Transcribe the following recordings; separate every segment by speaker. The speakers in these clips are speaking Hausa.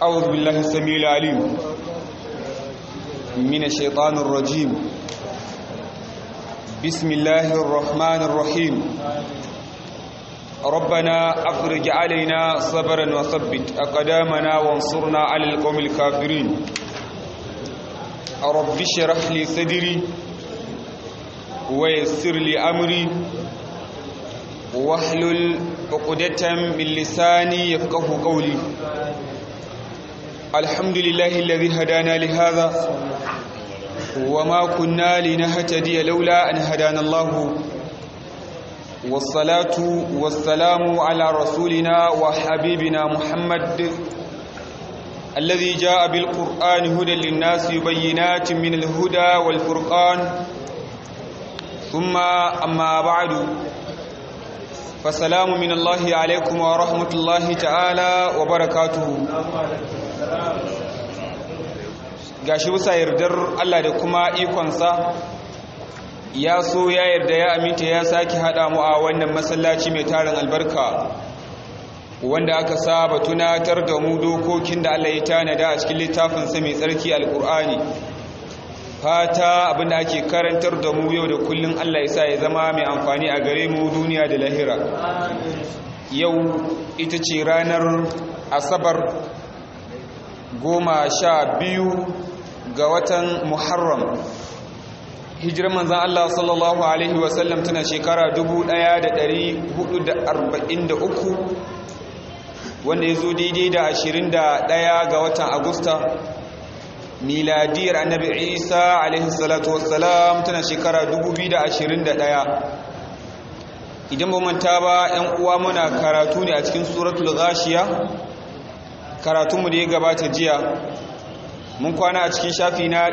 Speaker 1: أعوذ بالله السميع العليم من الشيطان الرجيم بسم الله الرحمن الرحيم ربنا أفرج علينا صبرا وثبت أقدامنا وانصرنا على القوم الكافرين رب اشرح لي صدري ويسر لي أمري واحلل عقدة من لساني يفقه قولي الحمد لله الذي هدانا لهذا وما كنا لنهتدي لولا أن هدانا الله والصلاة والسلام على رسولنا وحبيبنا محمد الذي جاء بالقرآن هدى للناس بينات من الهدى والفرقان ثم أما بعد فسلام من الله عليكم ورحمة الله تعالى وبركاته gashi bisa yardar Allah da kuma ikonsa ya so ya yarda ya aminta ya sake haɗa mu a wannan masallaci mai tarin albarka wanda aka saba tunatar da mu dokokin da Allah ya tanada a cikin littafinsa mai tsarki alkur'ani fata abinda ake karantar da mu yau da kullun Allah ya sa ya zama mai amfani a gare mu duniya da lahira yau ita ce ranar asabar goma sha biyu ga watan muharram hijirar manzan Allah sallallahu Alaihi wasallam tana shekara 1443 wanda ya zo daidai da 21 ga watan agusta miladiyar annabi isa alaihi salatu wassalam tana shekara 2021 idan ba manta ba 'yan uwa muna karatu ne a cikin suratul ghashiya karatunmu da ya gabata jiya mun kwana a cikin shafi na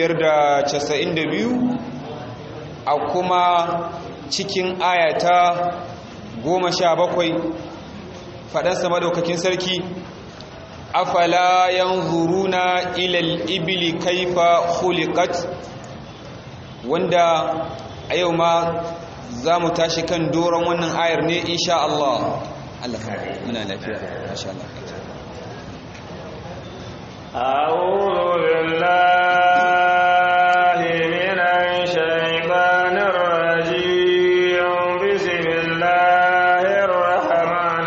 Speaker 1: 592 a kuma cikin ayata 17 faɗansa madaukakin sarki afala yanzuruna ilal ibili kaifa khuliqat wanda a yau ma za mu tashi kan doron wannan ayar ne insha Allah Allah muna lafiya masha Allah
Speaker 2: أعوذ بالله من الشيطان الرجيم بسم الله الرحمن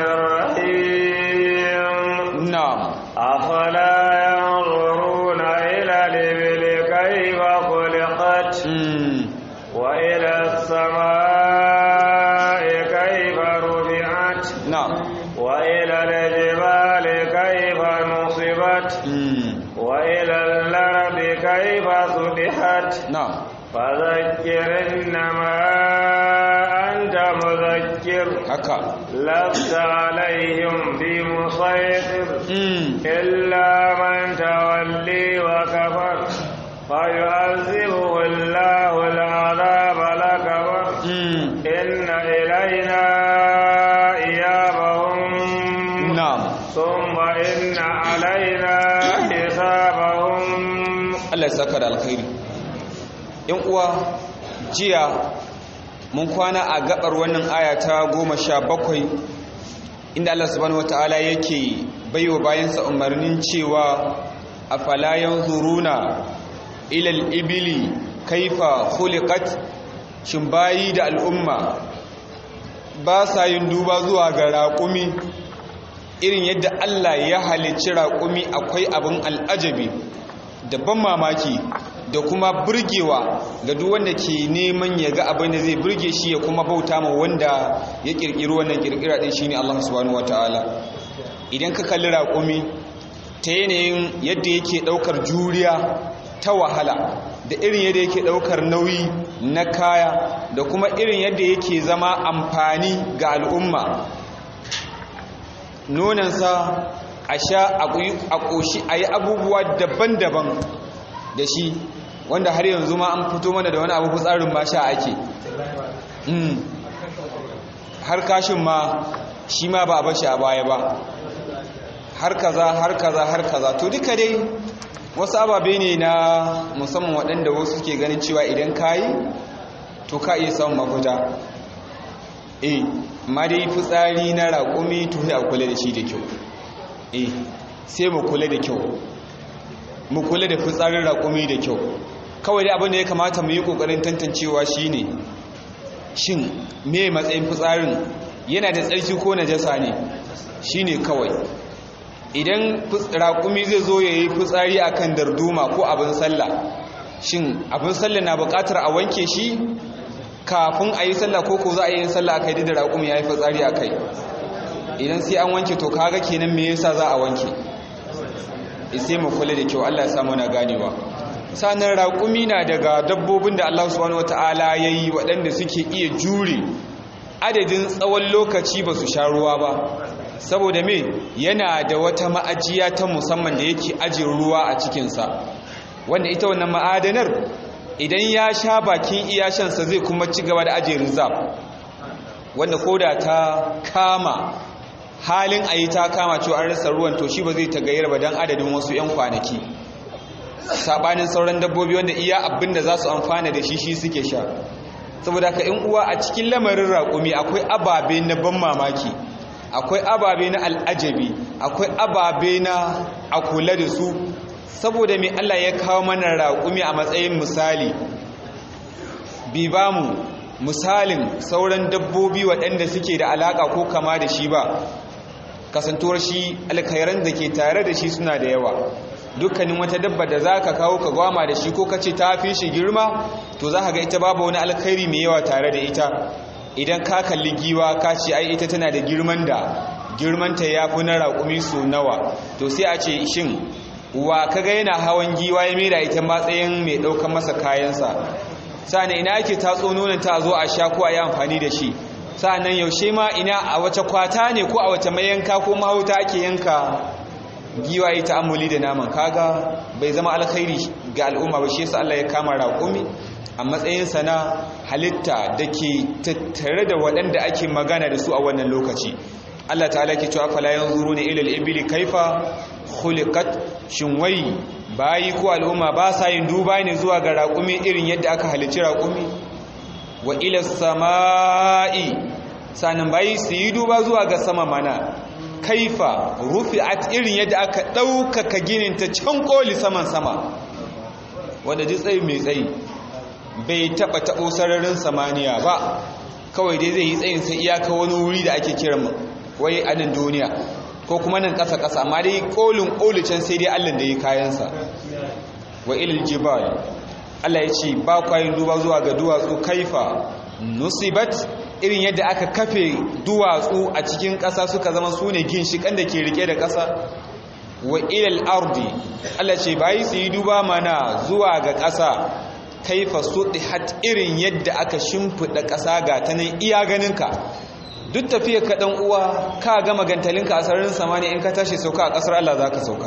Speaker 2: الرحيم
Speaker 1: نعم
Speaker 2: أفلا ينظرون إلى الإبل كيف خلقت وإلى السماء كيف رفعت
Speaker 1: نعم
Speaker 2: وإلى الجبال كيف نصبت وإلى الأرض كيف سطحت
Speaker 1: نعم
Speaker 2: فذكر إنما أنت مذكر
Speaker 1: haka
Speaker 2: لست عليهم بمسيطر
Speaker 1: mm.
Speaker 2: إلا من تولي وكفر فيعذبه الله العذاب الأكبر
Speaker 1: Mm.
Speaker 2: إن إلينا إيابهم
Speaker 1: na'am
Speaker 2: ثم إن علينا حسابهم
Speaker 1: Allah ya saka da alkhairi yan uwa jiya mun kwana a gabar wannan aya ta goma sha bakwai inda Allah subhanahu wataala yake baiwa bayansa umarnin cewa afala yanzuruna ila al-ibili kaifa khuliqat shin bayi da al'umma ba sa yin duba zuwa ga raƙumi irin yadda Allah ya halicci raƙumi akwai abin al'ajabi da ban mamaki da kuma burgewa ga duk wanda ke neman ya ga abin da zai burge shi ya kuma bauta ma wanda ya kirkiri wannan kirkira din shine Allah subhanahu wataala idan ka kalli raƙumi ta yanayin yadda yake ɗaukar juriya ta wahala da irin yadda yake ɗaukar nauyi na kaya da kuma irin yadda yake zama amfani ga al'umma nonansa a sha a ƙoshi a yi abubuwa daban-daban da shi wanda har yanzu ma an fito mana da wani abu tsarin ma sha ake har kashin ma shi ma ba a bashi a baya ba har kaza har kaza har kaza to duka dai wasu ababe ne na musamman waɗanda wasu suke ganin cewa idan ka yi to ka iya samun mafita eh amma dai fitsari na raƙumi to ya kula da shi da kyau eh sai mu kula da kyau mu kula da fitsarin raƙumi da kyau kawai dai abin da ya kamata mu yi ƙoƙarin tantancewa shine shin me matsayin fitsarin yana da tsarki ko najasa ne shine kawai idan raƙumi zai zo ya yi fitsari a kan darduma ko abin sallah shin abin sallah na buƙatar a wanke shi kafin a yi sallah ko ko za a yi sallah a kai da raƙumi ya yi fitsari a kai idan sai an wanke to kaga kenan me yasa za a wanke sai mu kula da kyau Allah ya samu na ganewa sanan raƙumi na daga dabbobin da Allah subhanahu wataala yayi waɗanda suke iya jure adadin tsawon lokaci ba su sha ruwa ba saboda me yana da wata ma'ajiya ta musamman da yake ajiye ruwa a cikinsa wanda ita wannan ma'adanar idan ya sha bakin iyashansa zai kuma ci gaba da ajiye rizab wanda koda ta kama halin a yi ta kama cewa an rasa ruwan to shi ba zai tagayyar ba don adadin wasu 'yan kwanaki saɓanin sauran dabbobi wanda iya abin da za su amfana da shi shi suke sha saboda ka in uwa a cikin lamarin raƙumi akwai ababe na ban mamaki akwai ababe na al'ajabi akwai ababe na a kula da su saboda mai Allah ya kawo mana raƙumi a matsayin misali bi ba mu misalin sauran dabbobi waɗanda suke da alaƙa ko kama da shi ba kasantuwar shi alkhairan da ke tare da shi suna da yawa dukkanin wata dabba da za ka kawo ka gwama da shi ko ka ce ta fi shi girma to za ka ga ita babu wani alkhairi mai yawa tare da ita idan ka kalli giwa ka ce ai ita tana da girman da girmanta ya fi na raƙumi su nawa to sai a ce shin wa kaga yana hawan giwa ya mera ita matsayin mai ɗaukan masa kayansa sa'an ina ake tatso nonon ta zo a sha ko a yi amfani da shi sa'an yaushe ma ina a wace kwata ne ko a wace mayanka ko mahauta ake yanka giwa yi ta'amuli da naman kaga bai zama alkhairi ga al'umma ba shi yasa Allah ya kama raƙumi a matsayinsa na halitta da ke tattare da waɗanda ake magana da su a wannan lokaci Allah ta'ala ke cewa fala yanzuruna ila al-ibli kaifa khuliqat shin wai bayi ko al'umma ba sa yin duba ne zuwa ga raƙumi irin yadda aka halicci raƙumi wa ila samai sanan bayi su yi duba zuwa ga sama mana kaifa rufi'at irin yadda aka ɗaukaka ginin ta can koli saman sama wanda ji tsayi mai tsayi bai taɓa taɓo sararin samaniya ba kawai dai zai yi tsayin sai iyaka wani wuri da ake kiran wai a nan duniya ko kuma nan ƙasa ƙasa amma dai ƙolin ƙolicen sai dai allah da yi kayansa wa ilil jibal allah ya ce ba kwayin duba zuwa ga duwatsu kaifa nusibat irin yadda aka kafe duwatsu a cikin ƙasa suka zama su ne ginshiƙan da ke rike da ƙasa wa ilal ardi allah ce bayi su yi duba mana zuwa ga ƙasa kaifa suɗihat irin yadda aka shimfiɗa ƙasa ga ta nan iya ganinka duk tafiya ka ɗan uwa ka gama gantalinka a sararin samani in ka tashi sauka a ƙasar Allah za ka sauka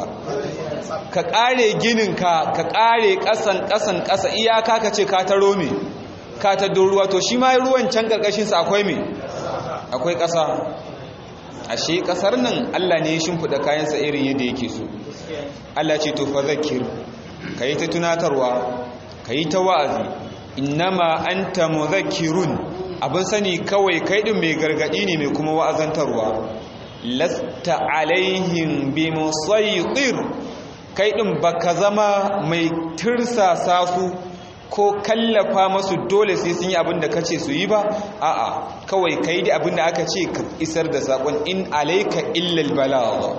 Speaker 1: ka ƙare gininka ka ƙare ƙasan ƙasan ƙasa iyaka ka ce ka taro me ka ta ruwa to shi ma ruwan can ƙarƙashinsa akwai me akwai ƙasa ashe ƙasar nan Allah ne ya shimfiɗa kayansa irin yadda yake so Allah ce to fa zakir ka yi ta tunatarwa ka yi ta wa'azi innama an ta muzakirun abin sani kawai kai ɗin mai gargaɗi ne mai kuma wa'azantarwa lasta alaihim bi musaytir kai ɗin baka zama mai tirsasa su ko kallafa masu dole sai sun yi abin da kace su yi ba a'a kawai kai da abin da aka ce ka isar da saƙon in alaika illal balagha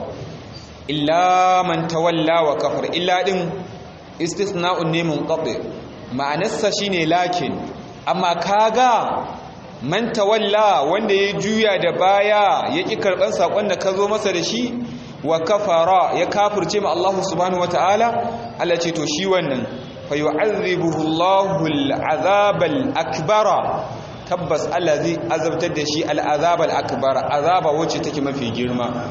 Speaker 1: illa man tawalla wa kafar illa din istisna'un ne munqati ma'anarsa shine lakin amma kaga man tawalla wanda ya juya da baya ya ki karban sakon da ka zo masa da shi wa kafara ya kafirce ma Allah subhanahu wataala Allah ce to shi wannan fa yu'adhibuhu Allahu al-'adhab al-akbara tabbas Allah zai azabtar da shi al-'adhab al-akbara azaba wacce take mafi girma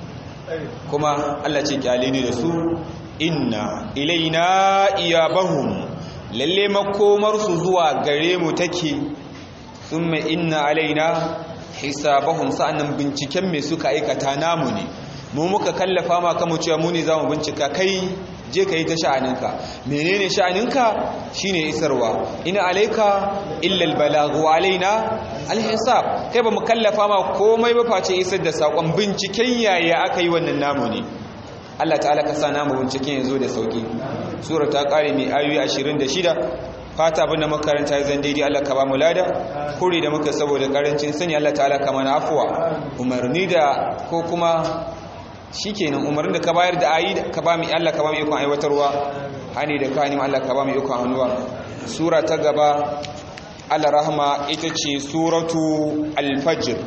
Speaker 1: kuma Allah ce kyale ne da su inna ilaina iyabahum lalle makomarsu zuwa gare mu take thumma inna alaina hisabahum sa'annan binciken me suka aikata namu ne mu muka kallafa ma kama cewa mu ne zamu bincika kai je kai ta sha'aninka menene sha'aninka shine isarwa ina alaika illa albalaghu alaina alhisab kai ba mu kallafa ma komai ba face isar da sakon binciken yaya aka yi wannan namu ne Allah ta'ala ka sa namu binciken yanzu da sauki sura ta kare mai ayoyi 26 fata abin da makaranta zan daidai Allah ka ba mu lada kuri da muka saboda karancin sani Allah ta'ala ka mana afuwa umarni da ko kuma shikenan umarnin da ka bayar da ayi ka ba mu Allah ka ba mu ikon aiwatarwa hani da kani Allah ka ba mu ikon hannuwa sura ta gaba Allah rahma ita ce suratu al-fajr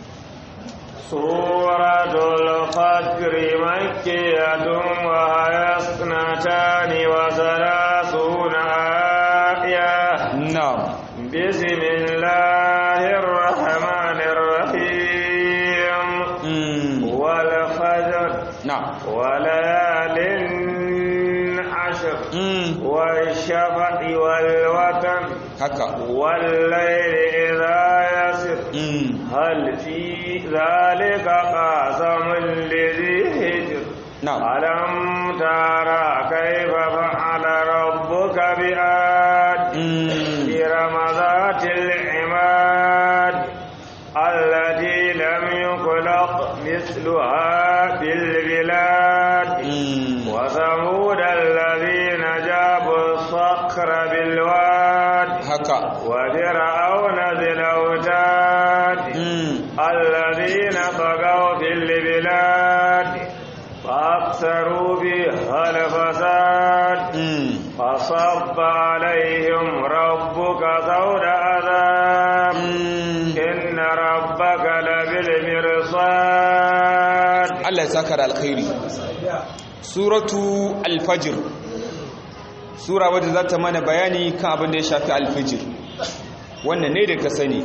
Speaker 2: سورة الفجر مكية وهي اثنتان وثلاثون آية
Speaker 1: na'am
Speaker 2: بسم الله الرحمن الرحيم
Speaker 1: mm
Speaker 2: والفجر
Speaker 1: na'am
Speaker 2: وليال عشر
Speaker 1: mm
Speaker 2: والشفع والوتر
Speaker 1: haka
Speaker 2: والليل إذا يسر
Speaker 1: mm
Speaker 2: هل في ذلك قاسم لذي هجر
Speaker 1: na'am
Speaker 2: ألم ترى كيف فعل ربك بآد
Speaker 1: mm
Speaker 2: إرم ذات العماد التي لم يخلق مثلها في البلاد
Speaker 1: mm
Speaker 2: وثمود الذين جابوا الصخر بالواد
Speaker 1: haka
Speaker 2: وفرعون ذي الأوتاد
Speaker 1: mm
Speaker 2: الذين طغوا في البلاد فأكثروا بها الفساد
Speaker 1: mm
Speaker 2: فصب عليهم ربك سود عذاب
Speaker 1: mm
Speaker 2: إن ربك لبالمرصاد
Speaker 1: Allah ya saka da alkhairi suratu al-fajr sura wadda za ta mana bayani kan abin da ya shafi al-fajr wannan ne da ka sani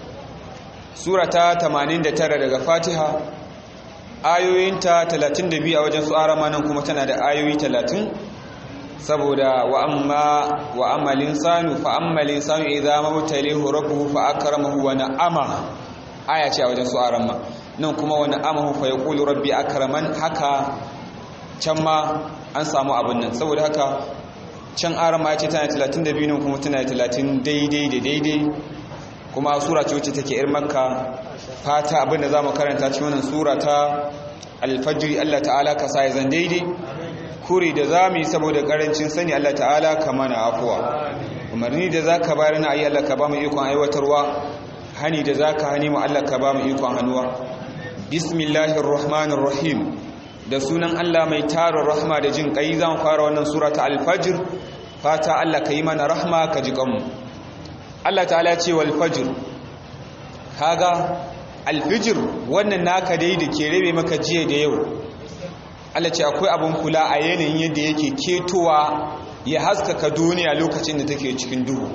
Speaker 1: sura ta 89 daga fatiha ayoyinta 32 a wajen su arama nan kuma tana da ayoyi 30 saboda wa amma wa amalin sanu fa amalin sanu idza mabtalihu rabbuhu fa akramahu wa na'ama aya ce a wajen su arama nan kuma wa na'amahu fa yaqulu rabbi akraman haka can ma an samu abin nan saboda haka can arama ya ce tana 32 nan kuma tana 30 daidai da daidai kuma sura ce wacce take ir makka fata abin da zamu karanta cikin wannan sura ta al-fajr Allah ta'ala ka sa ya zan daidai kuri da zamu yi saboda karancin sani Allah ta'ala ka mana afuwa umarni da zaka bayar na ayi Allah ka ba mu ikon aiwatarwa hani da zaka hani mu Allah ka ba mu ikon hannuwa bismillahir rahmanir rahim da sunan Allah mai tarin rahma da jin kai zan fara wannan sura ta al-fajr fata Allah ka yi mana rahma ka ji kanmu Allah ta'ala ce wal fajr kaga al-fajr wannan naka dai da ke rabe maka jiya da yau Allah ce akwai abun kula a yanayin yadda yake ketowa ya haskaka duniya lokacin da take cikin duhu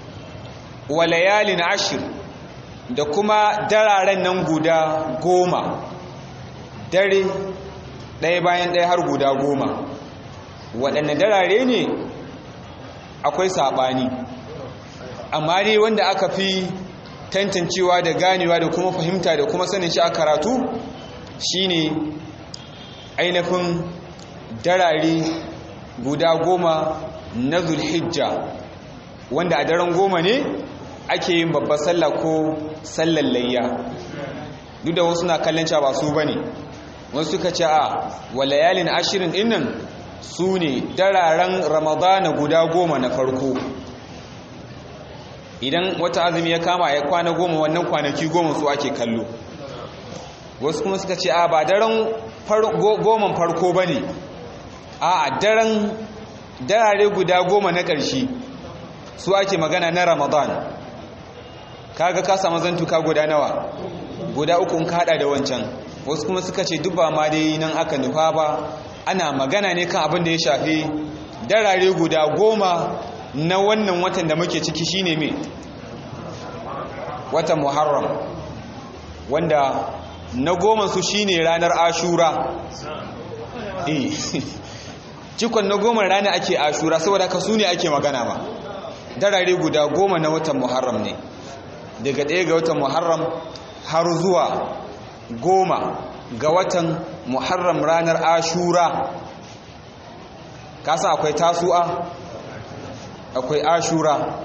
Speaker 1: wa layalin ashir da kuma dararen nan guda goma dare ɗaya bayan ɗaya har guda goma waɗanne darare ne akwai saɓani amma dai wanda aka fi tantancewa da ganewa da kuma fahimta da kuma sanin shi a karatu shine ainihin darare guda goma na zulhijja wanda a daren goma ne ake yin babbar sallah ko sallar layya duk da wasu na kallon cewa ba su bane wasu suka ce a walayalin ashirin dinnan su ne dararen ramadana guda goma na farko idan wata azumi ya kama ya kwana goma wannan kwanaki goma su ake kallo wasu kuma suka ce a ba daren goman farko ba ne a daren darare guda goma na ƙarshe su ake magana na ramadan kaga ka samu zantuka guda nawa guda uku ka hada da wancan wasu kuma suka ce duk ba ma dai nan aka nufa ba ana magana ne kan abin da ya shafi darare guda goma na wannan watan da muke ciki shine me watan muharram wanda na goma su shine ranar ashura eh cikon na goma rana ake ashura saboda ka su ne ake magana ba darare guda goma na watan muharram ne daga ɗaya ga watan muharram har zuwa goma ga watan muharram ranar ashura kasa akwai tasu'a akwai ashura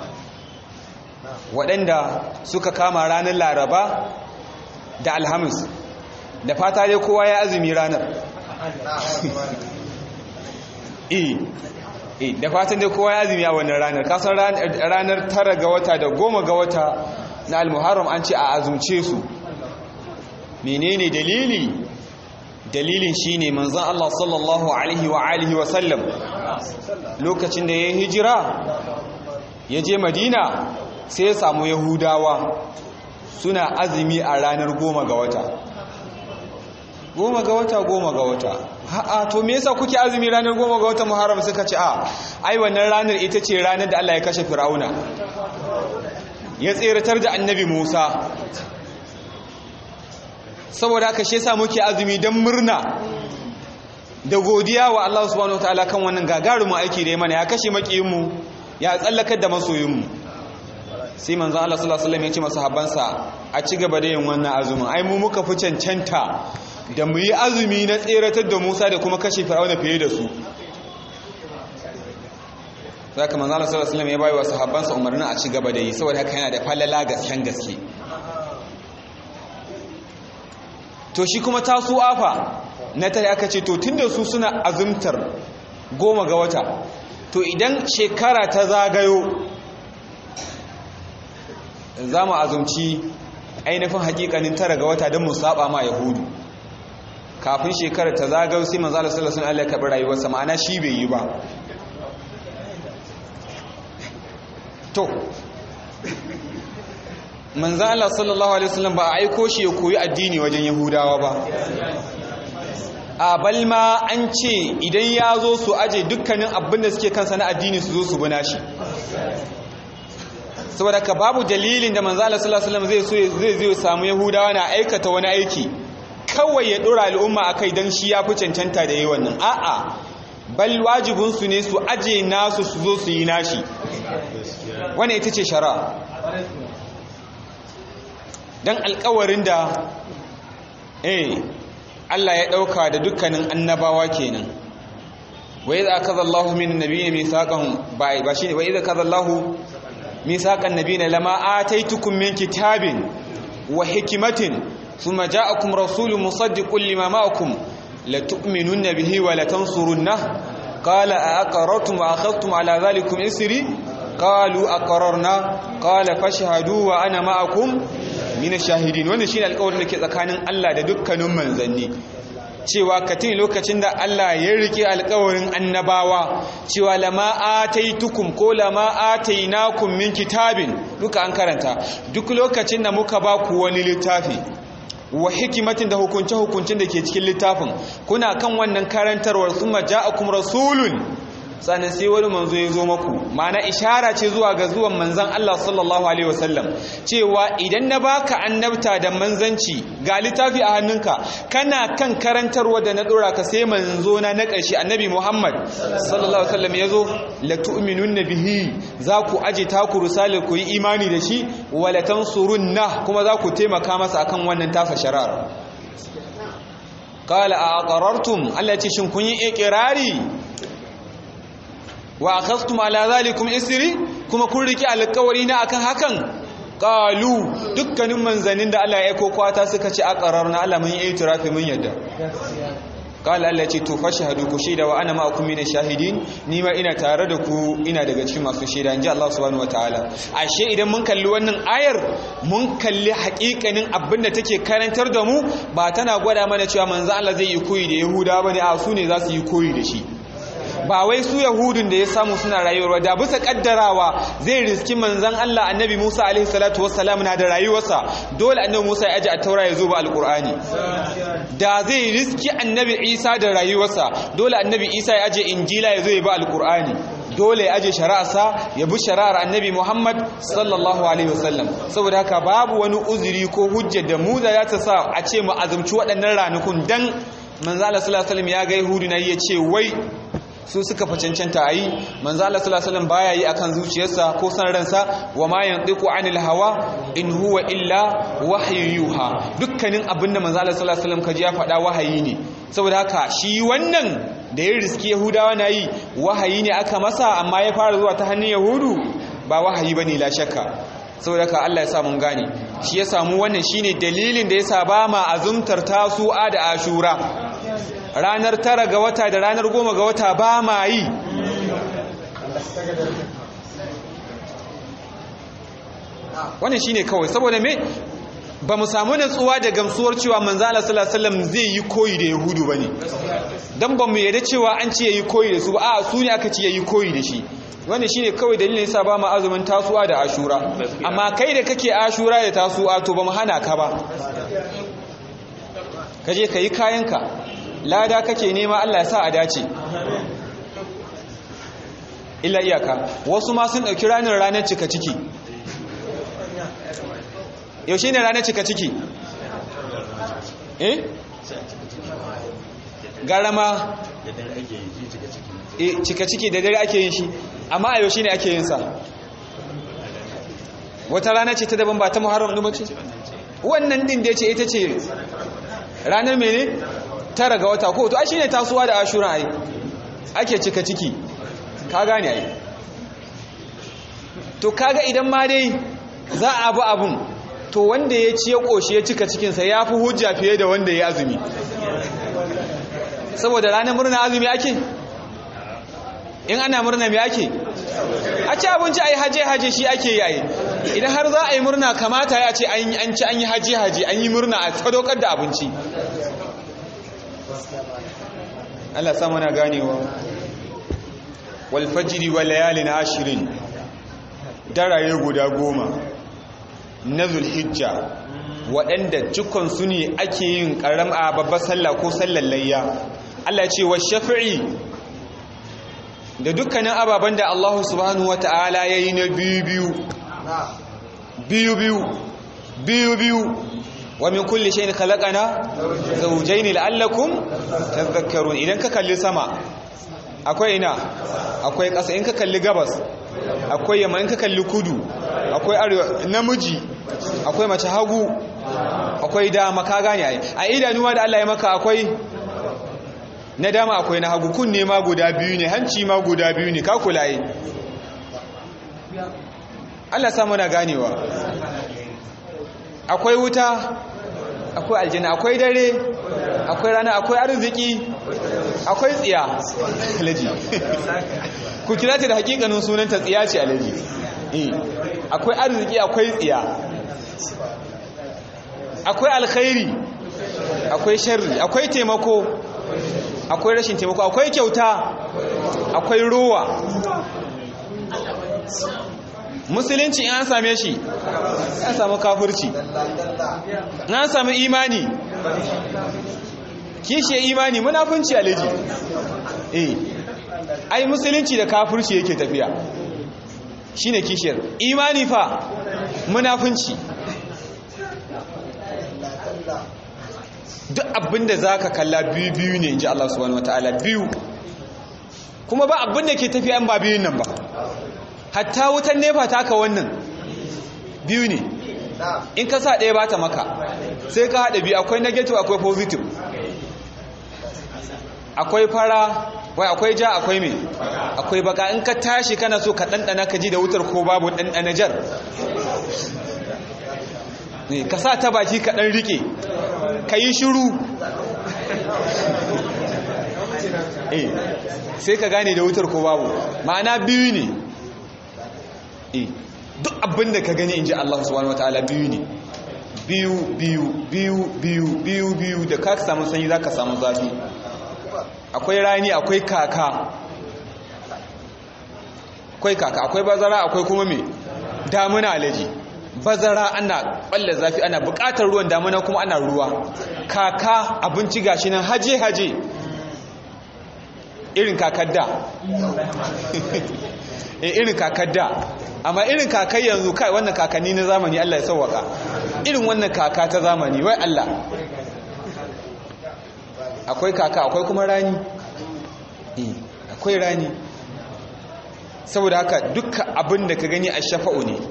Speaker 1: waɗanda suka kama ranar laraba da alhamis da fata dai kowa ya azumi ranar eh eh da fatan dai kowa ya azumi a wannan ranar kasan ranar tara ga wata da goma ga wata na almuharram an ce a azumce su menene dalili dalilin shine manzon Allah sallallahu alaihi wa alihi wa sallam lokacin da ya hijira ya je Madina sai ya samu Yahudawa suna azumi a ranar goma ga wata goma ga wata goma ga wata ha'a to me yasa kuke azumi ranar goma ga wata Muharram suka ce a ai wannan ranar ita ce ranar da Allah ya kashe Fir'auna ya tseratar da Annabi Musa saboda haka shi yasa muke azumi don murna da godiya wa Allah subhanahu wataala kan wannan gagarumin aiki da ya mana ya kashe makiyinmu ya tsallakar da masoyinmu sai manzo Allah sallallahu alaihi wasallam ya ce masahabbansa a ci gaba da yin wannan azumin ai mu muka fi cancanta da mu yi azumi na tseratar da Musa da kuma kashe Fir'auna fiye da su saka manzo Allah sallallahu alaihi wasallam ya bayi wa sahabbansa umarnin a ci gaba da yi saboda haka yana da falala gasken gaske to shi kuma tasu afa na tare aka ce to tunda su suna azumtar goma ga wata to idan shekara ta zagayo za mu azumci ainihin hakikanin tara ga wata don mu saba ma yahudu kafin shekara ta zagayo sai manzo Allah sallallahu alaihi wasallam ya kabi rayuwarsa ma'ana shi bai yi ba to manzan Allah sallallahu Alaihi wasallam ba a aiko shi ya koyi addini wajen yahudawa ba a balma an ce idan ya zo su aje dukkanin abin da suke kansa na addini su zo su buna shi saboda ka babu dalilin da manzan Allah sallallahu Alaihi wasallam zai so zai zai samu yahudawa na aikata wani aiki kawai ya dora al'umma a kai don shi ya fi cancanta da yi wannan a'a bal wajibinsu ne su aje nasu su zo su yi nashi wani ita ce shara don alkawarin da eh Allah ya ɗauka da dukkanin annabawa kenan wa idza akaza Allahu min nabiyyi mithaqan ba ba shine wa idza akaza Allahu mithaqan nabiyina lama ataitukum min kitabin wa hikmatin thumma ja'akum rasulun musaddiqun lima ma'akum la tu'minunna bihi wa la tansurunna qala a aqarrtum wa akhadhtum ala dhalikum isri qalu aqarrarna qala fashhadu wa ana ma'akum mina shahidin wannan shine alƙawarin da ke tsakanin Allah da dukkanin manzanni cewa katin lokacin da Allah ya rike alƙawarin annabawa cewa lama ataitukum ko lama atainakum min kitabin duka an karanta duk lokacin da muka ba ku wani littafi wa hikimatin da hukunce hukuncin da ke cikin littafin kuna kan wannan karantarwar summa ja'akum rasulun sannan sai wani manzo ya zo maku mana ishara ce zuwa ga zuwan manzan Allah sallallahu alaihi wasallam cewa idan na baka annabta da manzanci ga littafi a hannunka kana kan karantarwa da na dora ka sai manzo na na ƙarshe annabi Muhammad sallallahu alaihi wasallam ya zo la tu'minunna bihi za ku aje taku risale ku yi imani da shi wa la tansurunna kuma za ku taimaka masa akan wannan tasa shari'ar qala a aqarartum Allah ya ce shin kun yi iqrari wa akhadtum ala zalikum isri kuma kun riki alƙawari na akan hakan qalu dukkanin manzanin da Allah ya aiko kwata suka ce aqrarna Allah mun yi itirafi mun yadda qala Allah ce to fashhadu ku shaida wa ana ma'akum min shahidin ni ma ina tare da ku ina daga cikin masu shaida inji Allah subhanahu wataala ashe idan mun kalli wannan ayar mun kalli haƙiƙanin abin da take karantar da mu ba tana gwada mana cewa manzo Allah zai yi koyi da Yahudawa bane a su ne za su yi koyi da shi ba wai su yahudun da ya samu suna rayuwa da bisa kaddarawa zai riski manzan Allah annabi Musa alaihi salatu wassalam na da rayuwarsa dole annabi Musa ya aje a taura ya zo ba alqur'ani da zai riski annabi Isa da rayuwarsa dole annabi Isa ya aje injila ya zo ya ba alqur'ani dole ya aje shari'arsa ya bi shari'ar annabi Muhammad sallallahu alaihi wasallam saboda haka babu wani uzuri ko hujja da mu da ta sa a ce mu azumci waɗannan ranakun dan manzo Allah sallallahu alaihi wasallam ya ga yahudu na ya ce wai su suka fa cancanta a yi manzo Allah sallallahu alaihi wasallam baya yi akan zuciyarsa ko san ransa wa ma yantiqu anil hawa in huwa illa wahyu yuha dukkanin abinda manzo Allah sallallahu alaihi wasallam kaji ya faɗa wahayi ne saboda haka shi wannan da ya riski yahudawa na yi wahayi ne aka masa amma ya fara zuwa ta hannun yahudu ba wahayi bane la shakka saboda haka Allah ya sa mun gane shi ya samu wannan shine dalilin da yasa ba ma azumtar tasu'a da ashura ranar tara ga wata da ranar goma ga wata ba ma yi wannan shine kawai saboda me ba mu samu natsuwa da gamsuwar cewa manzo Allah sallallahu alaihi wasallam zai yi koyi da yahudu bane dan ba mu yarda cewa an ce yayi koyi da su ba a su ne aka ce yayi koyi da shi wannan shine kawai dalilin yasa ba mu azumin tasuwa da ashura amma kai da kake ashura da tasuwa to ba mu hana ka ba kaje kai kayanka lada kake nema Allah ya sa a dace illa iyaka wasu ma sun dauki ranar ranar cika ciki yaushe ne ranar cika ciki eh garama eh cika ciki da dare ake yin shi amma a yaushe ne ake yin sa wata rana ce ta daban ba ta muharram ɗin bace wannan din da ya ce ita ce ranar mene tara ga wata ko to a shine tasuwa da ashura ai ake cika ciki ka gane ai to kaga idan ma dai za a bi abun to wanda ya ci ya ƙoshi ya cika cikinsa ya fi hujja fiye da wanda ya azumi saboda ranar murna azumi ake in ana murna mai ake a ci abinci a yi haje-haje shi ake yi idan har za a yi murna kamata ya ce an ci an yi haje-haje an yi murna a sadaukar da abinci Allah samu na ganewa walfajiri wa layalin ashirin daraye guda goma na zulhijja waɗanda cikonsu ne ake yin ƙaram a babbar sallah ko sallar layya Allah ce wa shafi'i da dukkanin ababen da Allah subhanahu wa ta'ala ya yi na biyu-biyu biyu-biyu biyu-biyu wa min kulli shayin khalaqana zawjayn la'allakum tadhakkarun idan ka kalli sama akwai ina akwai ƙasa in ka kalli gabas akwai yamma in ka kalli kudu akwai arewa namiji akwai mace hagu akwai dama ka gane ai a idanuwa da Allah ya maka akwai na dama akwai na hagu kunne ma guda biyu ne hanci ma guda biyu ne ka kula yi Allah samu na ganewa akwai wuta akwai aljanna akwai dare akwai rana akwai arziki akwai tsiya alaji ku kira ta da hakikanin sunanta tsiya ce alaji akwai arziki akwai tsiya akwai alkhairi akwai sharri akwai taimako akwai rashin taimako akwai kyauta akwai ruwa musulunci in an same shi an samu kafirci in an samu imani kishe imani munafunci alaji eh ai musulunci da kafirci yake tafiya shine kishiyar imani fa munafunci duk abinda zaka kalla biyu biyu ne inji Allah subhanahu wataala biyu kuma ba abinda ke tafiya an ba biyun nan ba hatta wutan nefa taka wannan biyu ne in ka sa ɗaya ba ta maka sai ka haɗa biyu akwai negative akwai positive akwai fara wai akwai ja akwai mai akwai baka in ka tashi kana so ka ɗanɗana ka ji da wutar ko babu ɗanɗana jar ka sa ta baki ka ɗan riƙe ka yi shiru sai ka gane da wutar ko babu ma'ana biyu ne duk abin da ka gani in ji Allah subhanahu wa ta'ala biyu ne biyu biyu biyu biyu biyu biyu da ka samu sanyi za ka samu zafi akwai rani akwai kaka akwai kaka akwai bazara akwai kuma mai damuna alaji bazara ana balle zafi ana bukatar ruwan damuna kuma ana ruwa kaka abinci gashi nan haje-haje irin kakar da irin kakar da amma irin kakai yanzu kai wannan kakanni na zamani Allah ya sauwaka irin wannan kaka ta zamani wai Allah akwai kaka akwai kuma rani akwai rani saboda haka dukkan abin da ka gani a shafa'u ne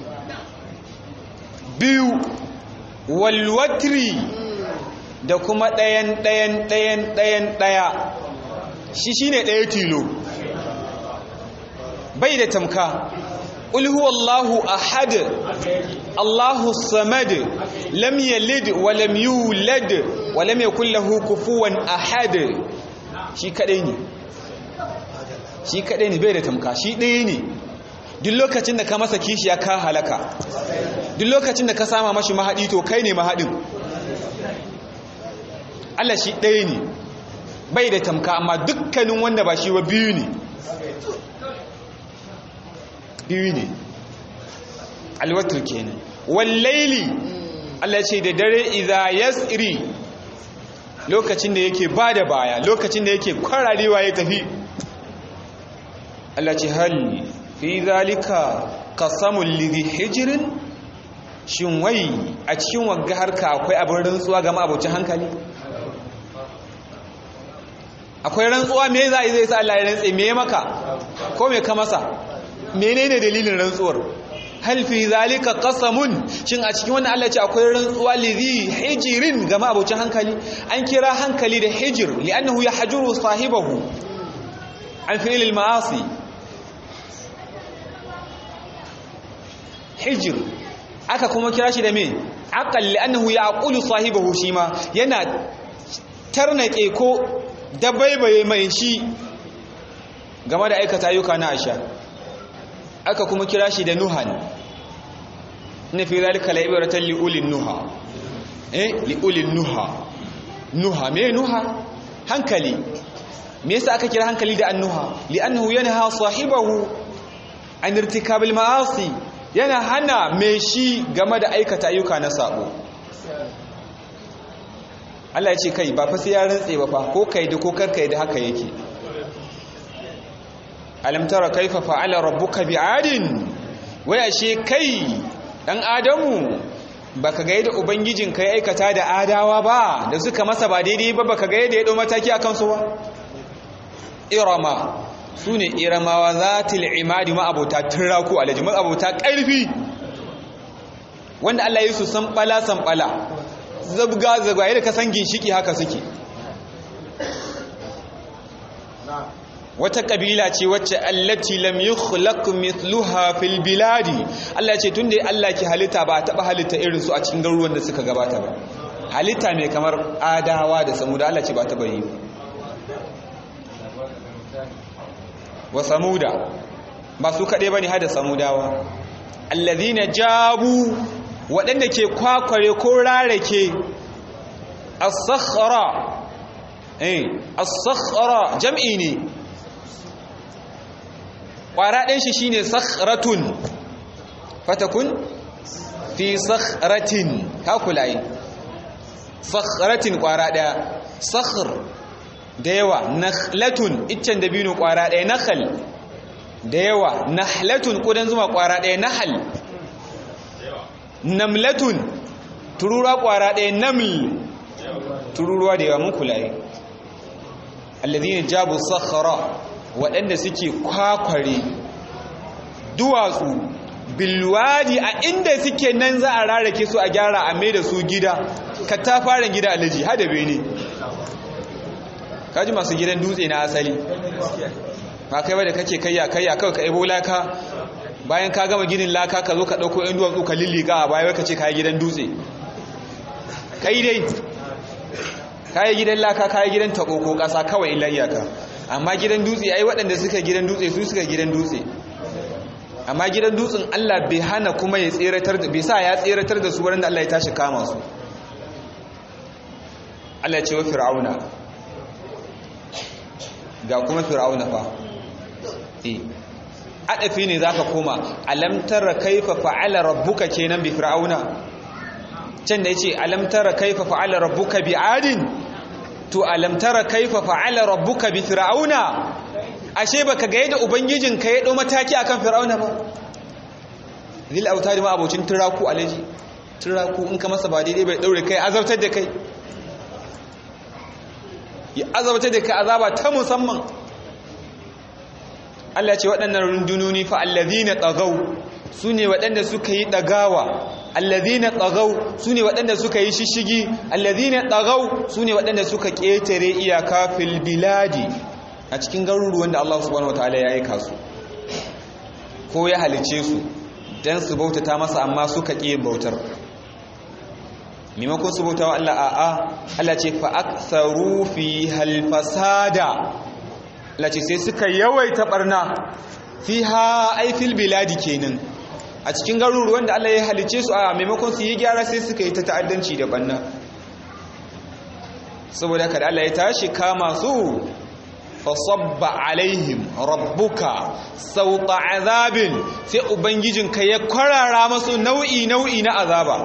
Speaker 1: biyu walwatri da kuma ɗayan ɗayan ɗayan ɗayan ɗaya shi shine ɗaya tilo bai da tamka قل هو الله أحد الله الصمد لم يلد ولم يولد walam yakul lahu kufuwan ahad shi kadai ne shi kadai ne bai da tamka shi ɗaya ne duk lokacin da ka masa kishiya ka halaka duk lokacin da ka sama mashi mahaɗi to kai ne mahaɗin Allah shi ɗaya ne bai da tamka amma dukkanin wanda ba shi ba biyu ne biyu ne alwatar kenan wallaili Allah ce da dare idza yasri lokacin da yake bada baya lokacin da yake kwararewa ya tafi Allah ce hal fi zalika qasamul lidhi hijrin shin wai a cikin wagga harka akwai abin rantsuwa ga ma'abocin hankali akwai rantsuwa me za a yi zai sa Allah ya rantse me maka ko me ka masa menene dalilin rantsuwar hal fi zalika qasamun shin a cikin wannan Allah ce akwai rantsuwa lidhi hijrin ga ma'abocin hankali an kira hankali da hijr li'annahu yahjuru sahibahu an fi'l al-ma'asi hijr aka kuma kira shi da me aqal li'annahu yaqulu sahibahu shima yana tarnake ko dabaibaye mai shi game da aikata ayyuka na asha aka kuma kira shi da nuhan na fi zalika la'ibaratan li'ulin nuha eh li'ulin nuha nuha me nuha hankali me yasa aka kira hankali da annuha li'annahu yanha sahibahu an irtikabil ma'asi yana hana mai shi game da aikata ayyuka na sabo Allah ya ce kai ba fa sai ya rantse ba fa ko kai da ko karkai da haka yake alam tara kaifa fa'ala rabbuka bi'adin wai ashe kai dan adamu baka ga yadda ubangijin kai aikata da adawa ba da suka masa ba daidai ba baka ga yadda ya dau mataki akan su ba irama sune iramawa zatil imadi ma abota tiraku alaji ma abota karfi wanda Allah ya su san bala san bala zabga zagwaye da kasan ginshiki haka suke wata kabila ce wacce allati lam yukhlaq mithluha fil biladi Allah ya ce tunda Allah ke halitta ba taba halitta irin su a cikin garuruwan da suka gabata ba halitta mai kamar adawa da samuda Allah ce ba taba yi wa samuda ba su kade bane hada samudawa alladhina jabu waɗanda ke kwakware ko rarake as-sakhra eh as-sakhra jam'i ne ƙwara ɗin shi shine sakhratun fatakun fi sakhratin kakulaye sakhratin ƙwara ɗaya sakhr da yawa nakhlatun iccen dabino ƙwara ɗaya nakhal da yawa nahlatun ƙudan zuma ƙwara ɗaya nahal namlatun tururuwa ƙwara ɗaya naml tururuwa da yawa mun kulaye alladhina jabu sakhra waɗanda suke kwakware duwatsu bilwadi a inda suke nan za a rarrake su a gyara a mai da su gida ka ta fara gida alaji hada bene kaji masu gidan dutse na asali ba kai wadda kake kayya kayya kawai ka ebo laka bayan ka gama ginin laka ka zo ka ɗauko yan duwatsu ka lillika a baya ka ce kayi gidan dutse kai dai kayi gidan laka kayi gidan taɓo ko ƙasa kawai illa iyaka amma gidan dutse ai waɗanda suka gidan dutse su suka gidan dutse amma gidan dutsen Allah bai hana kuma ya tseratar da bai sa ya tseratar da su wurin da Allah ya tashi kama su Allah ya ce wa fir'auna ga kuma fir'auna fa eh adafi ne zaka koma alam tara kaifa fa'ala rabbuka kenan bi fir'auna can da yace alam tara kaifa fa'ala rabbuka bi adin to alam tara kaifa fa'ala rabbuka bi fir'auna ashe baka ga yadda ubangijin ka ya dau mataki akan fir'auna ba zil autari ma abocin turaku alaji turaku in ka masa ba daidai bai daure kai azabtar da kai ya azabtar da kai azaba ta musamman Allah ce waɗannan rundunoni fa allazina tagaw sune waɗanda suka yi dagawa allazina tagaw sune waɗanda suka yi shishigi allazina tagaw sune waɗanda suka ketare iyaka fil biladi a cikin garuruwan da Allah subhanahu wataala ya aika su ko ya halice su dan su bautata masa amma suka ƙi bautar maimakon su bauta wa Allah a'a Allah ce fa aktharu fi hal fasada Allah ce sai suka yawaita barna fiha ay fil biladi kenan a cikin garuruwan da Allah ya halice su a maimakon su yi gyara sai suka yi ta ta'addanci da banna saboda haka da Allah ya tashi kama su fasabba alaihim rabbuka sauta azabin sai ubangijinka ya kwarara masu nau'i nau'i na azaba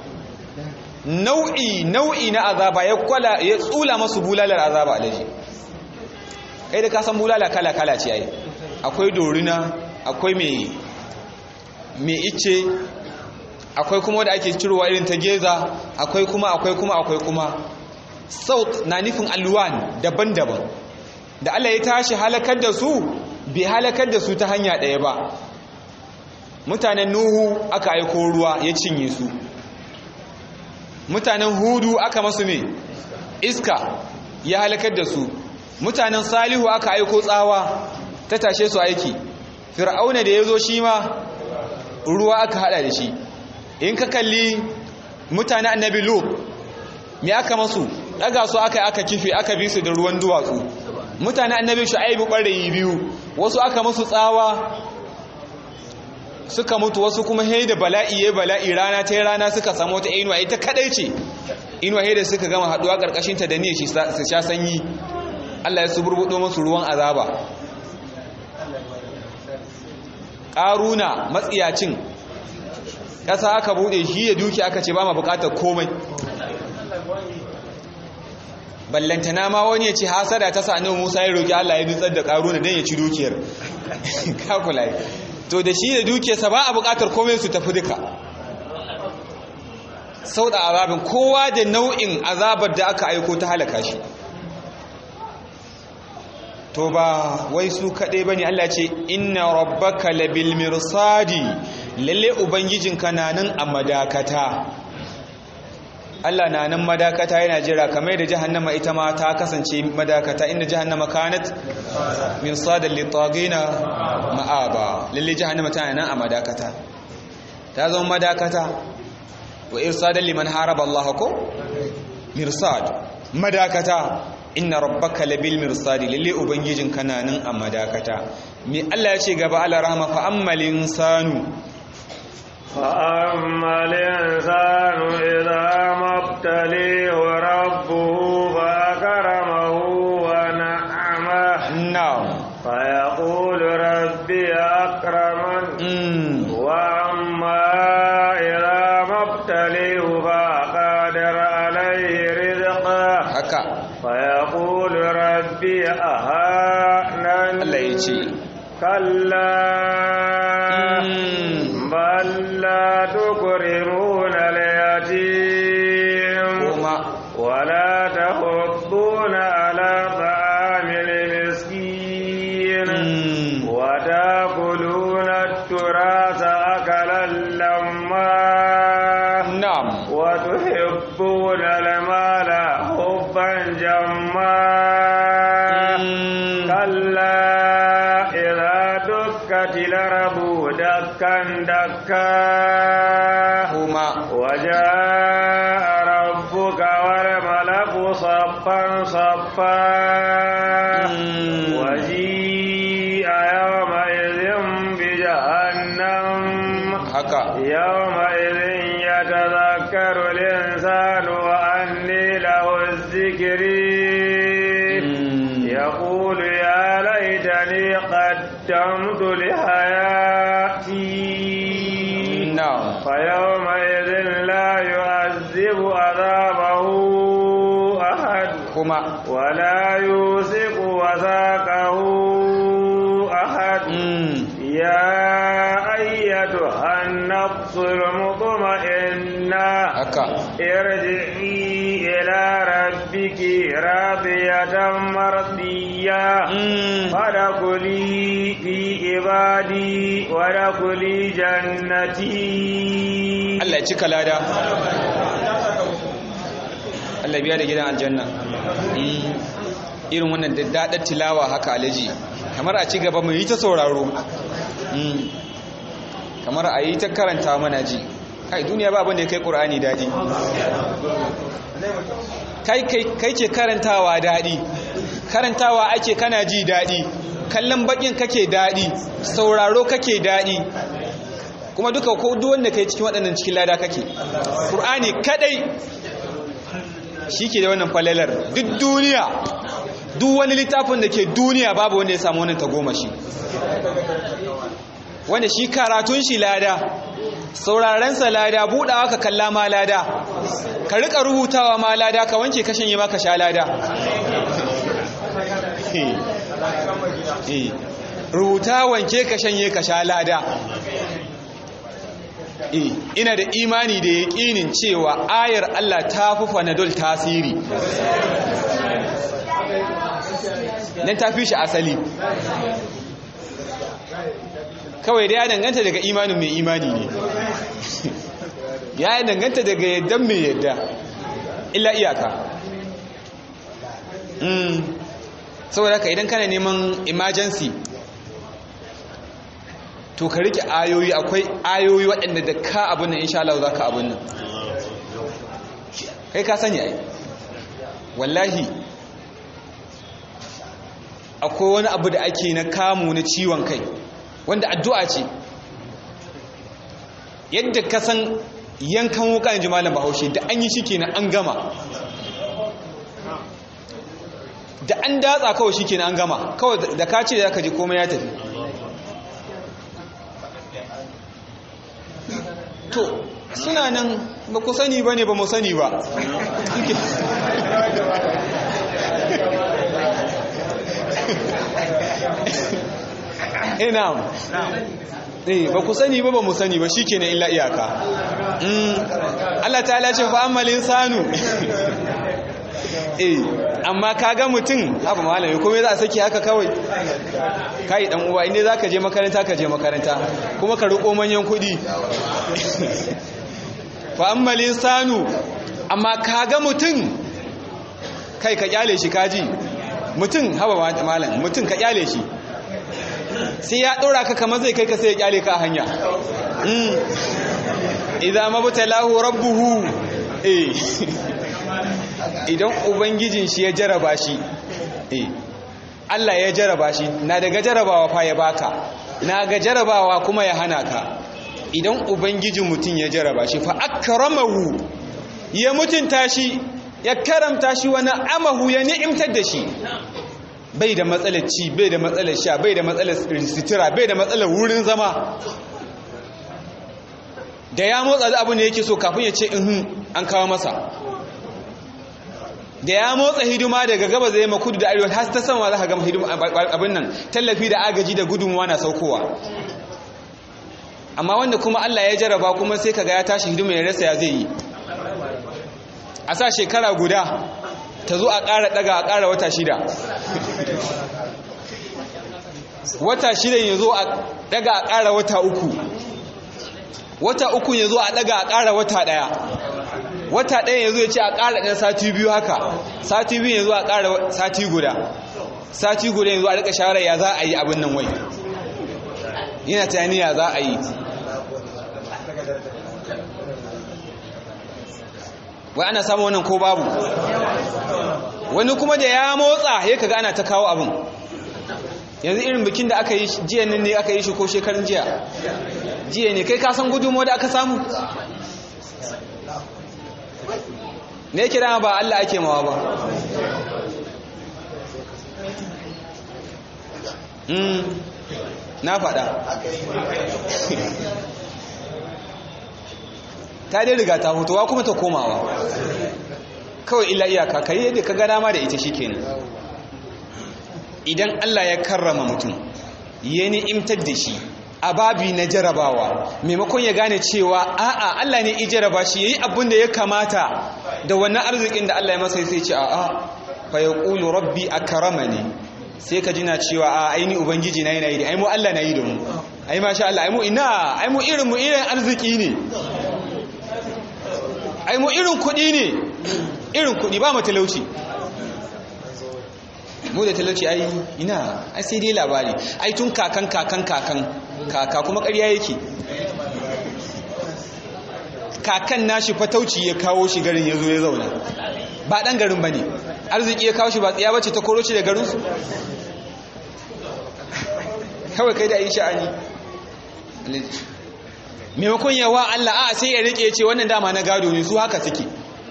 Speaker 1: nau'i nau'i na azaba ya kwala ya tsula masu bulalar azaba alaji kai da ka san bulala kala kala ce ai akwai dorina akwai mai mai ice akwai kuma wanda ake cirowa irin ta geza akwai kuma akwai kuma akwai kuma saut na nufin alwan daban-daban da Allah ya tashi halakar da su bai halakar da su ta hanya ɗaya ba mutanen nuhu aka aiko ruwa ya cinye su mutanen hudu aka masu me iska ya halakar da su mutanen salihu aka aiko tsawa ta tashe su aiki fir'auna da ya zo shi ma ruwa aka hada da shi in ka kalli mutanen annabi lut me aka masu daga su aka aka kife aka bi su da ruwan duwatsu mutane annabi shu'aibu ɓarayi biyu wasu aka musu tsawa suka mutu wasu kuma hei da bala'i ya bala'i rana ta rana suka samu wata inuwa ita kadai ce inuwa hei da suka gama haduwa karkashin ta da niyyar shi su sha sanyi Allah ya suburbudo musu ruwan azaba ƙaruna matsiyacin ƙasa aka bude shi ya duki aka ce ba ma bukatar komai ballantana ma wani ya ce hasada ta sa annabi Musa ya roki Allah ya nutsar da Karuna dan ya ci dukiyar kakula to da shi da dukiyarsa ba a buƙatar komai su tafi duka sau da azabin kowa da nau'in azabar da aka aiko ta halaka shi to ba wai su kaɗai ba ne Allah ce inna rabbaka labil mirsadi lalle ubangijinka na nan a madakata Allah na nan madakata yana jira kamar da jahannama ita ma ta kasance madakata inda jahannama kanat min sadal litagina ma'aba lalle jahannama tana nan a madakata ta zama madakata wa irsadal liman haraba Allah ko mirsad madakata inna rabbaka labil mirsadi lalle ubangijin kana nan a madakata me Allah ya ce gaba ala rahma fa ammal insanu
Speaker 2: فأما الإنسان إذا ما ابتليه ربه فأكرمه ونعمه
Speaker 1: na'am
Speaker 2: فيقول ربي أكرمن
Speaker 1: mm.
Speaker 2: وأما إذا ما ابتليه فقدر عليه رزقه
Speaker 1: haka
Speaker 2: فيقول ربي أهانن
Speaker 1: Allah ya ce
Speaker 2: كلا
Speaker 1: mm.
Speaker 2: بل لا تكرمون اليتيم
Speaker 1: kuma
Speaker 2: ولا تحضون على طعام المسكين
Speaker 1: mm.
Speaker 2: وتأكلون التراث أكلا لما
Speaker 1: na'am
Speaker 2: وتحبون المال حبا جما
Speaker 1: mm.
Speaker 2: كلا إذا دكت الأرض دكا دكا
Speaker 1: kuma
Speaker 2: وجاء ربك والملك صفا صفا
Speaker 1: mm.
Speaker 2: وجيء يومئذ بجهنم
Speaker 1: haka
Speaker 2: يومئذ يتذكر الإنسان وأني له الذكر
Speaker 1: mm.
Speaker 2: يقول يا ليتني قدمت لحياتي
Speaker 1: na'am
Speaker 2: فيومئذ لا يعذب عذابه أحد
Speaker 1: kuma
Speaker 2: ولا يوثق وثاقه أحد
Speaker 1: mm.
Speaker 2: يا أيتها النفس المطمئنة
Speaker 1: haka
Speaker 2: ارجعي إلى ربك راضية مرضية
Speaker 1: mm.
Speaker 2: فادخلي في عبادي وادخلي جنتي
Speaker 1: Allah ya cika lada Allah biya da gidan aljanna Mm. irin wannan daddadar tilawa haka alaji kamar a ci gaba mu yi ta sauraro Mm. kamar a yi ta karanta mana ji kai duniya ba abin da ya kai ƙur'ani daɗi kai ke karantawa daɗi karantawa ake kana ji daɗi kallon bakin kake daɗi sauraro kake daɗi kuma duka ko duk wanda kai cikin waɗannan cikin lada kake Qur'ani kadai shike da wannan falalar duk duniya duk wani littafin da ke duniya babu wanda ya samu wannan tagomashi wanda shi karatun shi lada sauraren sa lada budawa ka kalla ma lada ka rika rubutawa ma lada ka wanke kashin yi maka sha lada rubuta wanke ka shanye ka sha lada ina da imani da yaƙinin cewa ayar Allah ta fi fanadol tasiri nan ta fi shi asali kawai da ya danganta daga imanin mai imani ne ya danganta daga yaddan mai yadda illa iyaka saboda haka idan kana neman emergency to ka rike ayoyi akwai ayoyi waɗanda da ka abin nan insha Allah za ka abin nan kai ka sani ai wallahi akwai wani abu da ake na kamu na ciwon kai wanda addu'a ce yadda ka san yankan wuka in ji malam bahaushe da an yi shi kenan an gama da an datsa kawai shi kenan an gama kawai da ka ce da ka ji komai ya tafi to suna nan ba ku sani ba ne ba mu sani ba ina eh ba ku sani ba ba mu sani ba shikenan illa iyaka Allah ta'ala ce fa ammal insanu eh amma kaga mutum haba malami kuma za a saki haka kawai kai dan uwa inda zaka je makaranta ka je makaranta kuma ka riko manyan kudi fa ammal insanu amma kaga mutum kai ka kyale shi kaji mutum haba malam mutum ka kyale shi sai ya ɗora ka kamar zai kai ka sai ya kyale ka a hanya idan mabtalahu rabbuhu eh idan ubangijin shi ya jaraba shi eh Allah ya jaraba shi na daga jarabawa fa ya baka na ga jarabawa kuma ya hana ka idan ubangijin mutum ya jaraba shi fa akramahu ya mutunta shi ya karamta shi wani amahu ya ni'imtar da shi bai da matsalar ci bai da matsalar sha bai da matsalar sitira bai da matsalar wurin zama da ya motsa da abu ne yake so kafin ya ce ihun an kawo masa da ya motsa hidima daga gaba zai makudu da arewa har ta sama za ka gama hidima abin nan tallafi da agaji da gudunmuwa na saukowa amma wanda kuma Allah ya jaraba kuma sai kaga ya tashi hidima ya rasa ya zai yi a sa shekara guda ta zo a ƙara ɗaga a ƙara wata shida wata shida ya zo a ɗaga a ƙara wata uku wata uku ya zo a ɗaga a ƙara wata ɗaya wata ɗaya ya zo ya ce a ƙara ɗan sati biyu haka sati biyu ya zo a ƙara sati guda sati guda ya zo a rika shawarar ya za a yi abin nan wai yana tunani ya za a yi wai ana samun wannan ko babu wani kuma da ya motsa ya kaga ana ta kawo abin yanzu irin bikin da aka yi jiya nan ne aka yi shi ko shekarun jiya jiya ne kai kasan gudunmu da aka samu ne kira ba Allah ake mawa ba na faɗa ta dai riga ta hutuwa kuma ta komawa kawai illa iyaka kai yadda ka gana ma da ita shikenan idan Allah ya karrama mutum ya ni'imtar da shi a babi na jarabawa maimakon ya gane cewa a'a Allah ne i jaraba shi yayi abin da ya kamata da wannan arzikin da Allah ya masa sai ce a'a fa yaqulu rabbi akramani sai ka jina cewa a aini ubangiji na yana yi ai mu Allah na yi da mu ai masha Allah ai mu ina ai mu irin mu irin arziki ne ai mu irin kudi ne irin kudi ba mu talauci mu da talauci ai ina ai sai dai labari ai tun kakan kakan kakan kaka kuma ƙarya yake kakan nashi fatauci ya kawo shi garin ya zo ya zauna ba ɗan garin ba ne arziki ya kawo shi ba tsiya bace ta koro shi da garinsu kawai kai da yi sha'ani maimakon yawa Allah a sai ya rike ce wannan dama na gado ne su haka suke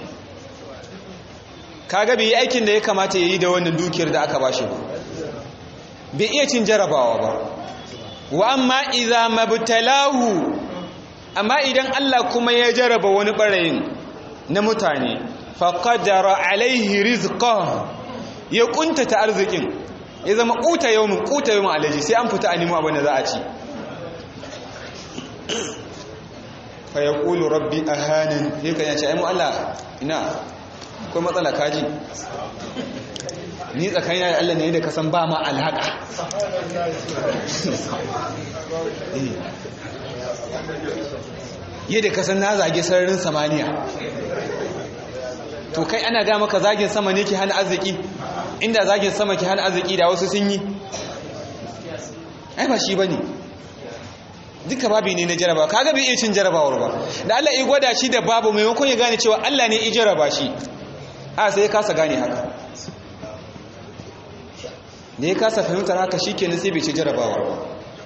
Speaker 1: kaga bai yi aikin da ya kamata ya yi da wannan dukiyar da aka bashi ba bai iya cin jarabawa ba wa amma idza mabtalahu amma idan Allah kuma ya jaraba wani barayin na mutane faqadara alaihi rizqa ya kuntata arzikin ya zama kuta yawmin kuta yawmin alaji sai an fita a nemo abin da za a ci fa yaqulu rabbi ahanan sai kan yace ai mu Allah ina akwai matsala kaji ni tsakanina da Allah ne da kasan ba ma alhaka yadda kasan na zage sararin samaniya to kai ana ga maka zagin sama ne ke hana arziki inda zagin sama ke hana arziki da wasu sun yi ai ba shi bane duka babi ne na jaraba kaga bai iya cin jarabawar ba da Allah ya gwada shi da babu maimakon ya gane cewa Allah ne ya jaraba shi a sai ya kasa gane haka da ya kasa fahimtar haka shi kenan sai bai ci jarabawar ba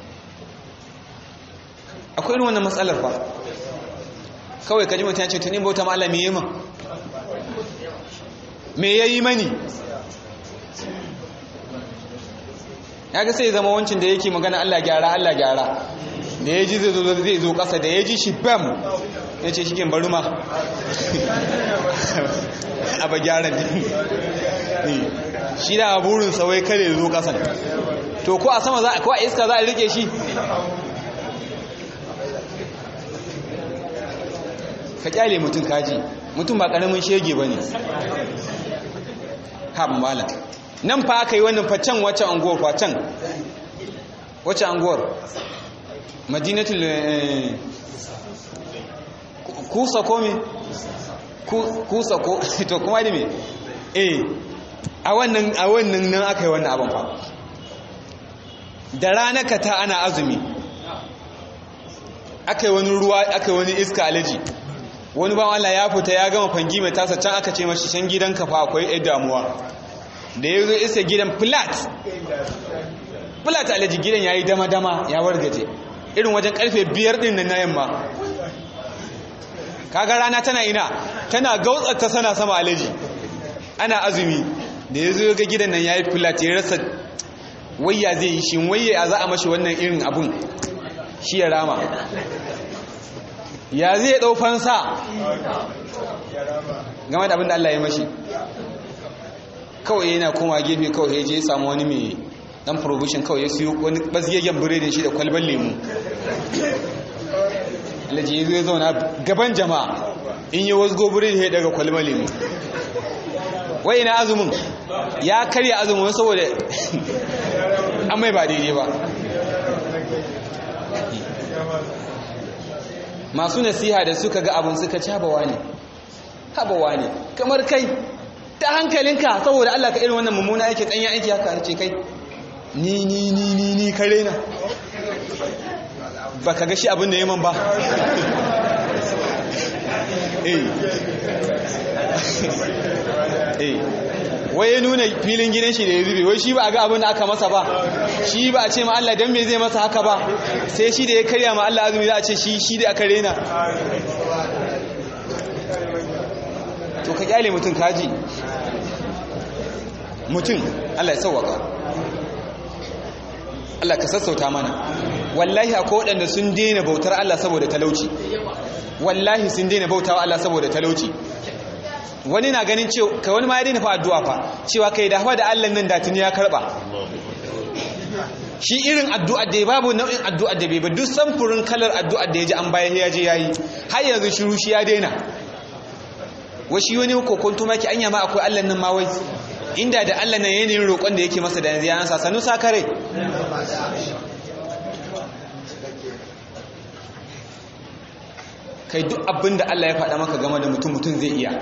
Speaker 1: akwai irin wannan matsalar ba kawai kaji mutum ya ce tunin bauta ma Allah me yi min me ya yi mani ya ga sai zama wancin da yake magana Allah gyara Allah gyara da ya ji zai zo kasa da ya ji shi bam ya ce shi bari ma a ba gyara ne shi da burin wai kare zo kasan to ko a sama za ko a iska za a rike shi ka kyale mutum kaji mutum ba karamin shege ba ne haɓin malam nan fa aka yi wannan facen wacce anguwar facen wacce anguwar madinatul kusa ko me kusa ko to kuma da me eh a wannan a wannan nan aka yi wannan abin fa da ranaka ta ana azumi aka yi wani ruwa aka yi wani iska alaji wani ba Allah ya fita ya gama fangi mai tasa can aka ce mashi can gidan kafa akwai ɗaya damuwa da ya zo isa gidan flat flat alaji gidan ya yi dama-dama ya wargaje irin wajen karfe biyar ɗin na yamma kaga rana tana ina tana gautsata sana sama alaji ana azumi da ya zo ga gidan nan ya yi flat ya rasa wayya zai yi shi wayya za a mashi wannan irin abun shi ya rama ya zai ɗau fansa game da abin da Allah ya mashi kawai yana koma gefe kawai ya je samu wani mai dan provision kawai ya siyo wani bazgegen biredin shi da kwalban lemu alaji ya zo ya zauna gaban jama'a in yi wasu gobirin ya daga kwalban lemu wai ina azumin ya karya azumin saboda an mai ba daidai ba masu nasiha da suka ga abin suka cabawa ne habawa ne kamar kai ta hankalinka saboda Allah ka irin wannan mummuna aiki ɗanya aiki haka ce kai ni ni ni ni ni kare na ba ka ga shi abin da yaman ba eh eh wai ya nuna filin gidan shi da ya zube wai shi ba a ga abin da aka masa ba shi ba a ce ma Allah dan me zai masa haka ba sai shi da ya karya ma Allah azumi za a ce shi shi da aka rena to ka kyale mutum kaji mutum Allah ya sauwaka Allah ka sassauta mana wallahi akwai waɗanda sun daina bautar Allah saboda talauci wallahi sun daina bautawa Allah saboda talauci wani na ganin cewa kai wani ma ya daina fa addu'a fa cewa kai da hawa da Allah nan da tuni ya karba shi irin addu'a da babu nau'in addu'a da bai ba duk samfurin kalar addu'a da ya ji an bayan ya je yayi har yanzu shiru shi ya daina washi wani kokonto maki anya ma akwai Allah nan ma wai inda da Allah nan yanayin roƙon da yake masa da yanzu ya ansa sanu sakare kai duk abin da Allah ya faɗa maka game da mutum mutum zai iya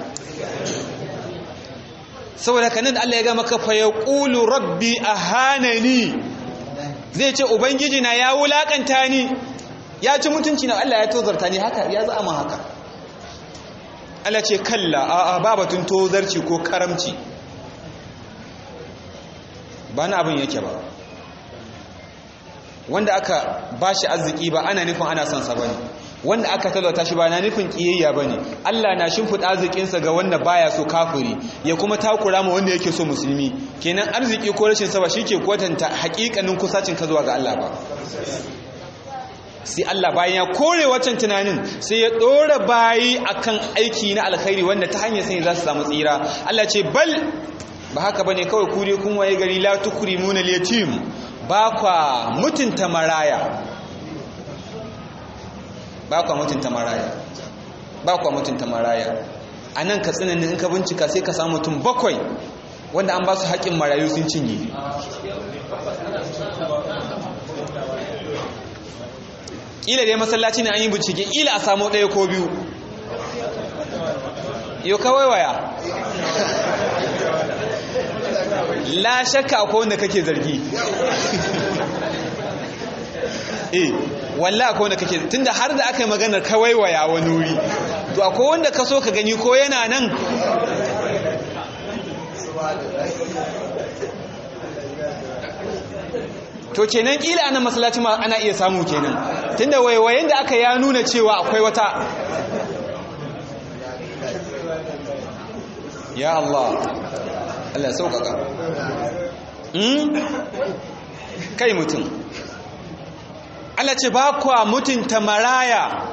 Speaker 1: saboda kanin da Allah ya ga maka fa yaqulu rabbi ahanani zai ce ubangiji na ya wulakanta ni ya ci mutunci na Allah ya tozarta ni haka ya za mu haka Allah ce kalla a ba batun tozarci ko karamci ba na abin yake ba wanda aka ba shi arziki ba ana nufin ana son sa bane wanda aka talauta shi ba na nufin kiyayya bane Allah na shimfiɗa arzikinsa ga wanda baya so kafiri ya kuma takura ma wanda yake so musulmi kenan arziki ko rashin sa ba shike kwatanta hakikanin kusacin ka zuwa ga Allah ba sai Allah bayan ya kore wancan tunanin sai ya dora bayi akan aiki na alkhairi wanda ta hanyar sai za su samu tsira Allah ce bal ba haka bane kawai ku dai kun waye gari la tukrimuna al-yatim ba kwa mutunta maraya ba kwa mutunta maraya ba kwa mutunta maraya a nan ka tsinanin in ka bincika sai ka samu mutum bakwai wanda an ba su haƙin marayu sun cinye ƙila dai masallaci ne an yi bincike ƙila a samu ɗaya ko biyu yau kawai waya la shakka akwai wanda kake zargi eh walla akwai wanda kake tunda har da aka yi maganar kawai waya wani wuri to akwai wanda ka so ka gani ko yana nan to kenan kila anan masallaci ma ana iya samu kenan tunda waiwayen da aka ya nuna cewa akwai wata ya Allah Allah sauƙaƙa kai mutum Allah ce ba kwa mutunta maraya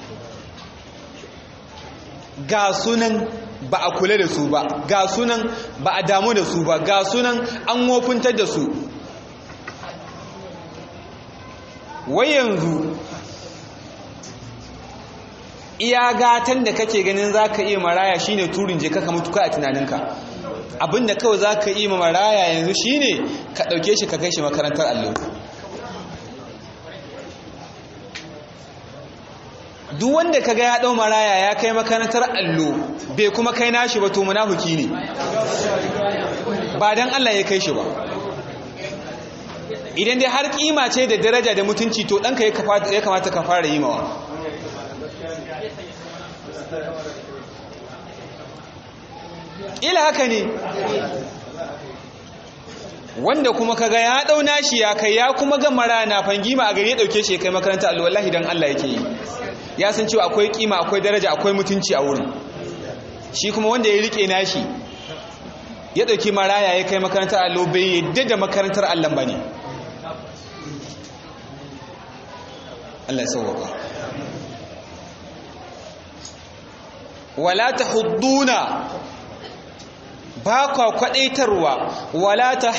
Speaker 1: ga sunan ba a kula da su ba ga sunan ba a damu da su ba ga sunan an wofintar da su wai yanzu iya gatan da kake ganin za ka iya maraya shine turin je kaka mutu a tunaninka abinda kawai za ka iya maraya yanzu shine ka ɗauke shi ka kai shi makarantar allo duk wanda ka ga ya ɗau maraya ya kai makarantar allo bai kuma kai nashi ba to munafuki ne ba don Allah ya kai shi ba idan dai har kima ce da daraja da mutunci to ɗanka ya kamata ka fara yi mawa ila haka ne wanda kuma kaga ya dau nashi ya kai ya kuma ga mara na fangima a gari ya dauke shi ya kai makaranta Allah wallahi dan Allah yake yi ya san cewa akwai kima akwai daraja akwai mutunci a wurin shi kuma wanda ya rike nashi ya dauki maraya ya kai makarantar Allah bai yadda da makarantar Allah bane Allah ya sauwaka wala tahudduna ba kwa kwadaitarwa wala ta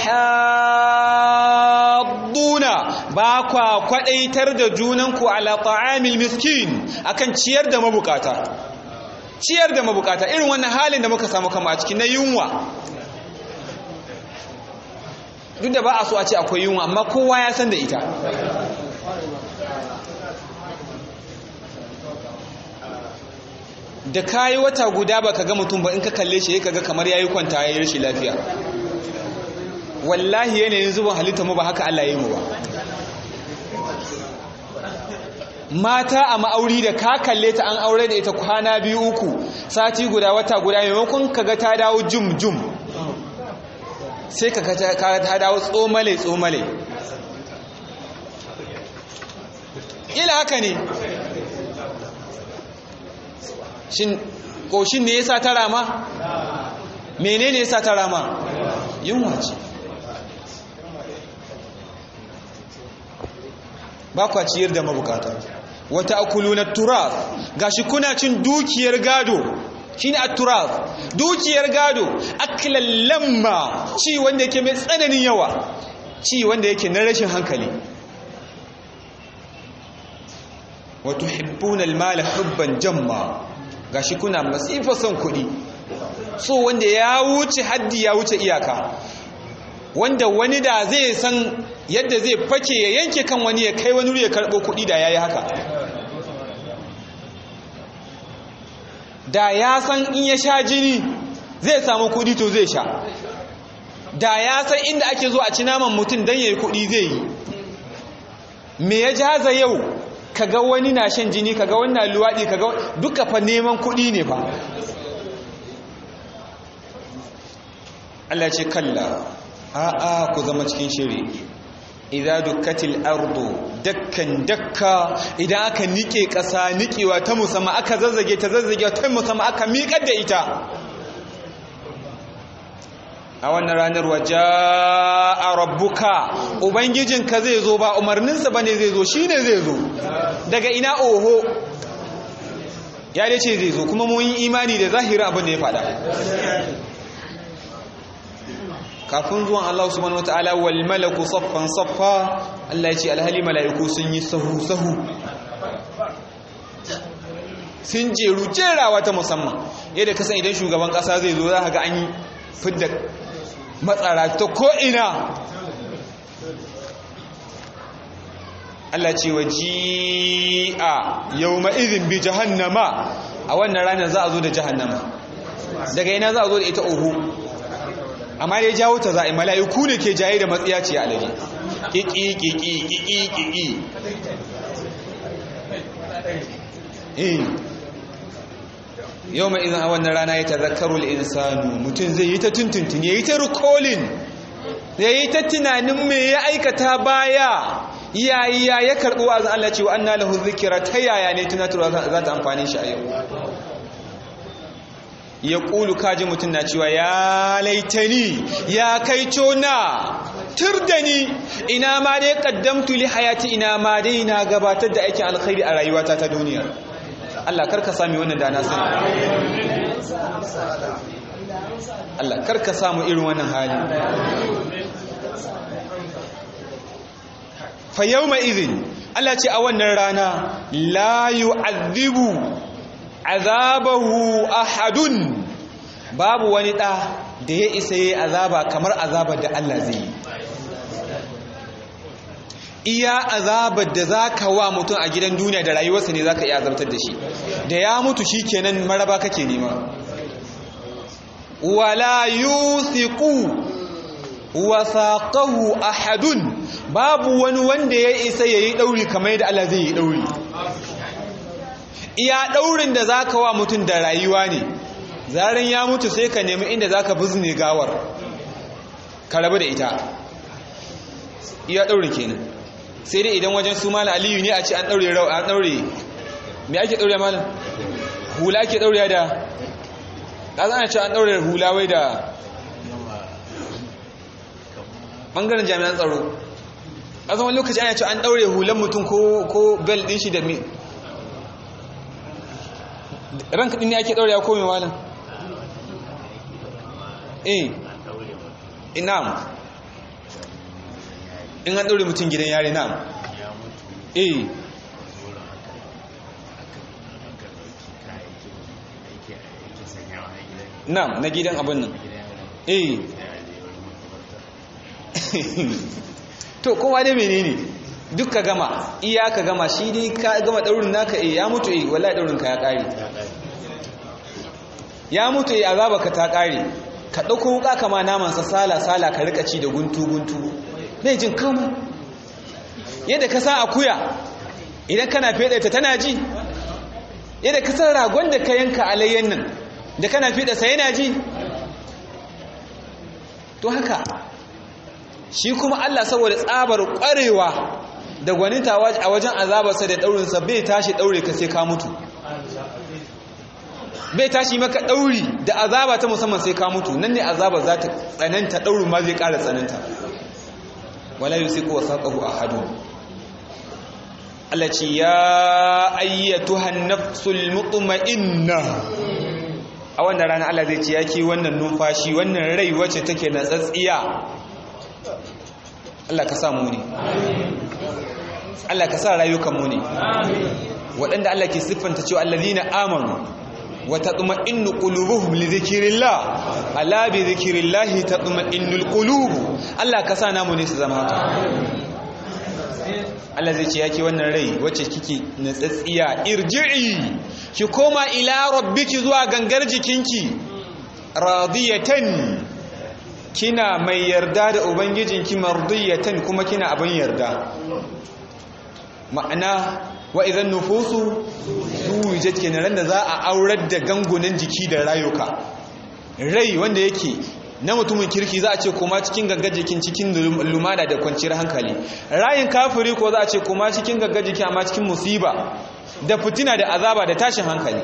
Speaker 1: hadduna ba kwa kwadaitar da junanku ala ta'amil miskin akan ciyar da mabukata ciyar da mabukata irin wannan halin da muka samu kama a cikin na yunwa duk da ba a so a ce akwai yunwa amma kowa ya san da ita da kayi wata guda baka ga mutum ba in ka kalle shi kaga kamar yayi kwanta yayi rashin lafiya wallahi yanayin zuban halitta mu ba haka Allah yayi mu ba mata a ma'auri da ka kalle ta an aure da ita kwana biyu uku sati guda wata guda maimakon kaga ta dawo jum jum sai kaga ta dawo tsomale tsomale ila haka ne shin ƙoshin ne ya sa ta rama? mene ne ya sa ta rama? yunwa ce ba kwa ciyar da mabukata wata akulu na turaf gashi kuna cin dukiyar gado shi ne a turaf dukiyar gado akilan lamma ci wanda yake mai tsananin yawa ci wanda yake na rashin hankali wato hibbunan mala hubban jamma gashi kuna masifa son kuɗi so wanda ya wuce haddi ya wuce iyaka wanda wani da zai san yadda zai fake ya yanke kan wani ya kai wani ya karɓo kuɗi da ya yi haka da ya san in ya sha jini zai samu kuɗi to zai sha da ya san inda ake zo a ci naman mutum don ya yi kuɗi zai yi me ya jaza yau kaga wani na shan jini kaga wani na luwaɗi kaga duka fa neman kuɗi ne fa Allah ce kalla a'a ku zama cikin shiri idza dukkatil ardu dakkan dakka idan aka nike ƙasa nikewa ta musamman aka zazzage ta zazzage ta musamman aka miƙar da ita a wannan ranar waje a rabbuka ubangijinka zai zo ba umarninsa ba ne zai zo shi ne zai zo daga ina oho ya dai ce zai zo kuma mun yi imani da zahirin abin da ya fada kafin zuwan Allah subhanahu wataala wal malaku saffan saffa Allah ya ce alhali mala'iku sun yi sahu sahu sun jeru jerawa ta musamman yadda kasan idan shugaban kasa zai zo za ka ga an yi fidda matsara ta ko'ina Allah ce wa ji'a yau ma'izin bi jahannama a wannan ranar za a zo da jahannama daga ina za a zo da ita ohu amma dai jawo ta za'i mala'iku ne ke jaye da matsiya ce a lari ƙiƙi ƙiƙi ƙiƙi ƙiƙi yau mai izin a wannan rana ya tazakkarul insanu mutum zai yi ta tuntuntun ya yi ta rikolin ya yi ta tunanin me ya aikata baya yayi ya ya karɓi wa'azin Allah cewa an na lahu zikira ta yaya ne tunatarwa za ta amfani shi a yau ya ƙulu kaji mutum na cewa ya laitani ya kai cona tur da ni ina ma dai ƙaddamtu li hayati ina ma dai na gabatar da aikin alkhairi a rayuwata ta duniyar Allah karka sami wannan da na sani Allah karka samu irin wannan hali fa yawma idhin Allah ce a wannan rana la yu'adhibu azabahu ahadun babu wani da da ya isa yayi azaba kamar azabar da Allah zai yi iya azabar da za ka wa mutum a gidan duniya da rayuwarsa ne za ka iya azabtar da shi da ya mutu shi kenan maraba kake nema wala yusiku wasaqahu ahadun babu wani wanda ya isa yayi dauri kamar yadda Allah zai yi dauri iya daurin da zaka wa mutum da rayuwa ne zaran ya mutu sai ka nemi inda zaka bizne gawar ka rabu da ita iya daurin kenan sai dai idan wajen su malam aliyu ne a ce an daure rau an daure me ake daure malam hula ake daure da kaza ana ce an daure hula wai da bangaren jami'an tsaro a zaman lokaci ana ce an daure hulan mutum ko ko bel din shi da mi ranka din ne ake daure ya kome malam eh inam in an ɗaure mutum gidan yare na eh na na gidan abin nan eh to kowa dai menene duk ka gama iya ka gama shi dai ka gama ɗaurin naka eh ya mutu eh wallahi ɗaurin ka ya ƙare ya mutu eh azaba ka ta ƙare ka ɗauko wuka kama namansa sala-sala ka rika ci da guntu-guntu bai jin kama yadda ka sa akuya idan kana fede ta tana ji yadda ka san ragon da ka yanka alayyan nan da kana fede sa yana ji to haka shi kuma Allah saboda tsabar kwarewa da gwaninta a wajen azabarsa da daurinsa bai tashi daure ka sai ka mutu bai tashi maka dauri da azaba ta musamman sai ka mutu nan ne azaba za ta tsananta daurin ma zai ƙara tsananta wala yusiku wasaqahu ahadun Allah ce ya ayyatuhan nafsul mutma'inna a wannan rana Allah zai ce yake wannan numfashi wannan rai wacce take na tsatsiya Allah ka sa mu ne Allah ka sa rayukan mu ne waɗanda Allah ke siffanta cewa allazina amanu wa tatma'innu qulubuhum li dhikrillah ala bi dhikrillah tatma'innul qulub Allah ka sa namu ne su zama haka Allah zai ce yake wannan rai wacce kike natsatsiya irji'i ki koma ila rabbiki zuwa gangar jikinki radiyatan kina mai yarda da ubangijinki mardiyatan kuma kina abin yarda ma'ana wa idan nufusu zuwijat kenan ran da za a aurar da gangunan jiki da rayuka rai wanda yake na mutumin kirki za a ce kuma cikin gaggar jikin cikin lumana da kwanciyar hankali rayin kafiri ko za a ce kuma cikin gaggar jiki amma cikin musiba da fitina da azaba da tashin hankali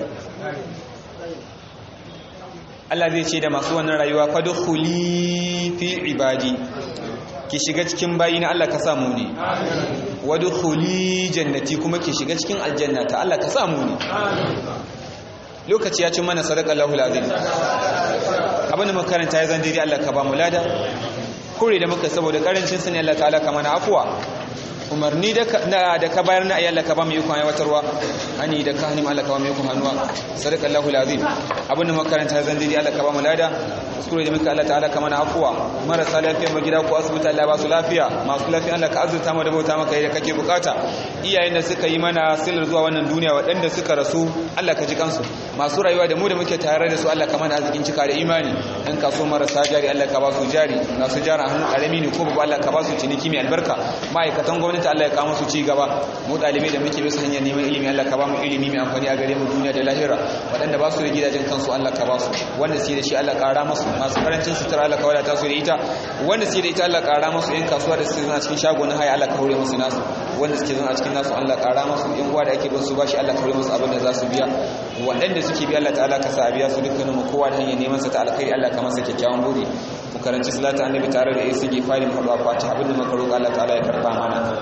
Speaker 1: Allah zai ce da masu wannan rayuwa fadkhuli fi ibadi ki shiga cikin bayi na Allah ka samu ne wadkhuli jannati kuma ki shiga cikin aljannata Allah ka samu ne lokaci ya ci mana sadaqallahu alazim abin da makaranta ya zan daidai Allah ka ba mu lada kure da muka saboda karancin sani Allah ta'ala ka mana afuwa umarni da ka bayar na ayyalla ka ba mu yukun aiwatarwa hani da ka hani Allah ka ba mu yukun hannuwa sadaqallahu alazim abin da makaranta zan dai Allah ka ba mu lada kuskure da muka Allah ta'ala ka mana afuwa marasa lafiya mu gida ko asibiti Allah ba su lafiya masu lafiya Allah ka azurta mu da bauta maka yadda kake bukata iyayen da suka yi mana silar zuwa wannan duniya waɗanda suka rasu Allah ka ji kansu masu rayuwa da mu da muke tare da su Allah ka mana arzikin cika da imani in ka so marasa jari Allah ka ba su jari masu jara hannu karami ne ko babu Allah ka ba su ciniki mai albarka ma'aikatan gwamnati Allah ya kawo su ci gaba mu dalibai da muke bisa hanyar neman ilimi Allah ka ba mu ilimi mai amfani a gare mu duniya da lahira waɗanda ba su da gidajen kansu Allah ka ba su wanda su da shi Allah ƙara masu masu karancin sutura Allah ka wadata su da ita wanda su da ita Allah ƙara masu yan kasuwa da suke zuwa cikin shagonin haya Allah ka hore musu nasu wanda suke zuwa cikin nasu Allah ƙara masu yan uwa da ake bin su bashi Allah ka hore musu abin da za su biya waɗanda suke biya Allah ta'ala ka sa a biya su dukkanin mu kowa da hanyar neman sa ta alkhairi Allah ka masa kyakkyawan buri mu karanci salatu annabi tare da isi gifari mu haɗu a fatiha abin da muka roƙa Allah ta'ala ya karɓa mana